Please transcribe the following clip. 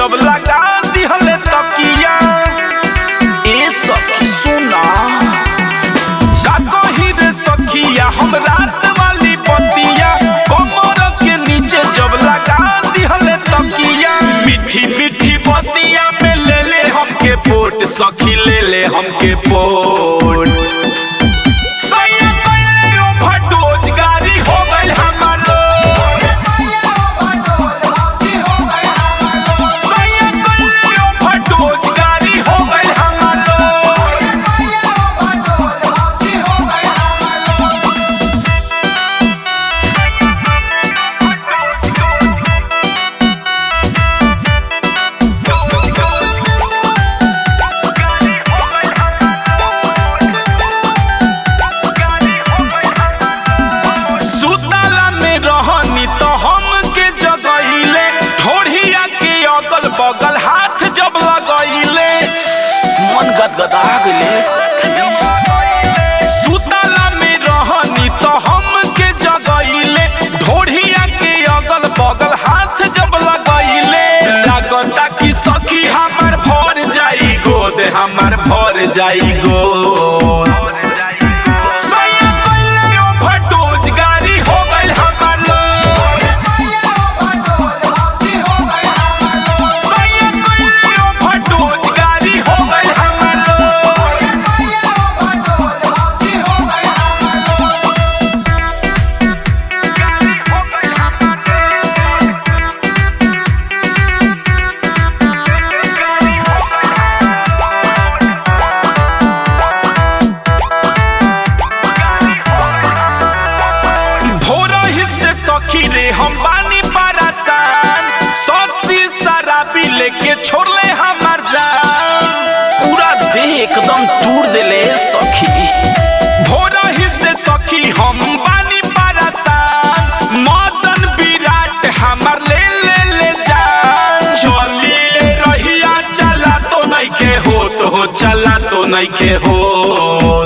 जब लगा दिहले तकिया ए सखी सुना का कही रे सखिया हम रात वाली पतिया कमर के नीचे जब लगा दिहले तकिया मीठी मीठी पतिया में ले ले हमके पोट सखी ले ले हमके पोट सैया कइले ओवरडोज गाड़ी हो गइल हमारो सैया कइले ओवरडोज गाड़ी हो गइल हमारो सुतला में रहनी तो हम के जगहिले ठोड़िया के अगल बगल हाथ जब लगैले मन गदगदा गइले सुतला में रहनी तो हम के जगहिले ढोड़िया के अगल बगल हाथ जब लगैले लागता कि सखी हमर भर जाई गोद हमर भर जाई गोद सैया कइले ओवरडोज गाड़ी हो गइल हमारो सैया कइले ओवरडोज गाड़ी हो गइल हमारो भोरही से सखी रे हम बानी परेशान सौसी शराबी लेके छोड़ले हमार जान पूरा देह एकदम तूर देले सखी भोरही से सखी हम बानी परेशान मदन विराट हमार ले ले ले जान चली ले रहिया चला तो नहीं के हो तो हो चला तो नहीं के हो